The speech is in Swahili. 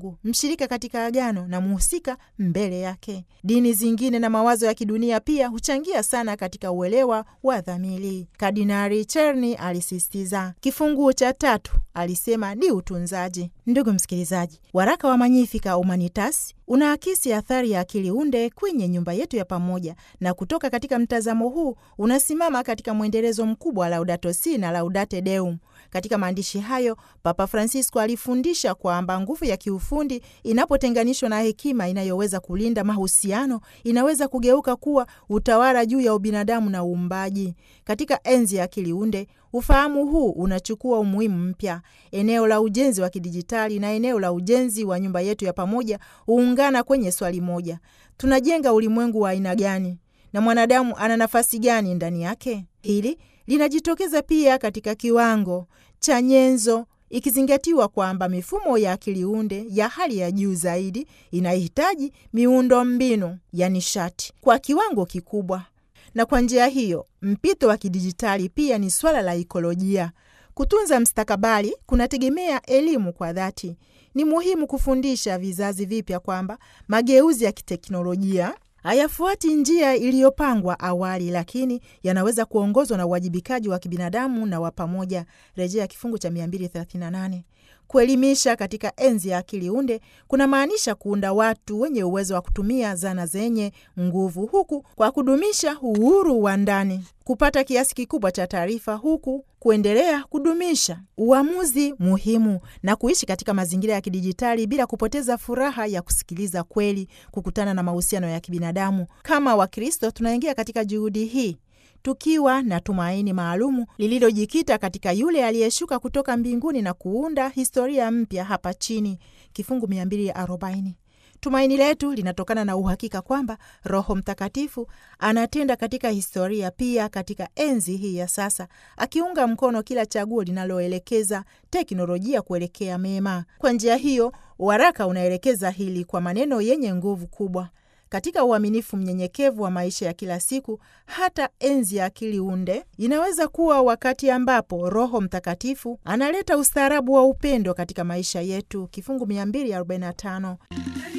Mungu, mshirika katika agano na mhusika mbele yake. Dini zingine na mawazo ya kidunia pia huchangia sana katika uelewa wa dhamiri. Kardinali Cherny alisisitiza. Kifungu cha tatu alisema ni utunzaji. Ndugu msikilizaji, waraka wa Magnificat Humanitas unaakisi athari ya akili unde kwenye nyumba yetu ya pamoja, na kutoka katika mtazamo huu unasimama katika mwendelezo mkubwa wa Laudato Si na Laudate Deum. Katika maandishi hayo, Papa Francisco alifundisha kwamba nguvu ya kiufundi inapotenganishwa na hekima inayoweza kulinda mahusiano inaweza kugeuka kuwa utawala juu ya ubinadamu na uumbaji. Katika enzi ya akili unde, ufahamu huu unachukua umuhimu mpya. Eneo la ujenzi wa kidijitali na eneo la ujenzi wa nyumba yetu ya pamoja huungana kwenye swali moja: tunajenga ulimwengu wa aina gani na mwanadamu ana nafasi gani ndani yake? Hili linajitokeza pia katika kiwango cha nyenzo, ikizingatiwa kwamba mifumo ya akili unde ya hali ya juu zaidi inahitaji miundo mbinu ya nishati kwa kiwango kikubwa, na kwa njia hiyo mpito wa kidijitali pia ni swala la ikolojia. Kutunza mstakabali kunategemea elimu kwa dhati. Ni muhimu kufundisha vizazi vipya kwamba mageuzi ya kiteknolojia hayafuati njia iliyopangwa awali, lakini yanaweza kuongozwa na uwajibikaji wa kibinadamu na wa pamoja, rejea kifungu cha 238. Kuelimisha katika enzi ya akili unde kuna maanisha kuunda watu wenye uwezo wa kutumia zana zenye nguvu, huku kwa kudumisha uhuru wa ndani, kupata kiasi kikubwa cha taarifa, huku kuendelea kudumisha uamuzi muhimu na kuishi katika mazingira ya kidijitali bila kupoteza furaha ya kusikiliza kweli, kukutana na mahusiano ya kibinadamu. Kama Wakristo tunaingia katika juhudi hii tukiwa na tumaini maalumu lililojikita katika yule aliyeshuka kutoka mbinguni na kuunda historia mpya hapa chini, kifungu 240. Tumaini letu linatokana na uhakika kwamba Roho Mtakatifu anatenda katika historia, pia katika enzi hii ya sasa, akiunga mkono kila chaguo linaloelekeza teknolojia kuelekea mema. Kwa njia hiyo, waraka unaelekeza hili kwa maneno yenye nguvu kubwa katika uaminifu mnyenyekevu wa maisha ya kila siku. Hata enzi ya akili unde inaweza kuwa wakati ambapo Roho Mtakatifu analeta ustaarabu wa upendo katika maisha yetu, kifungu 245.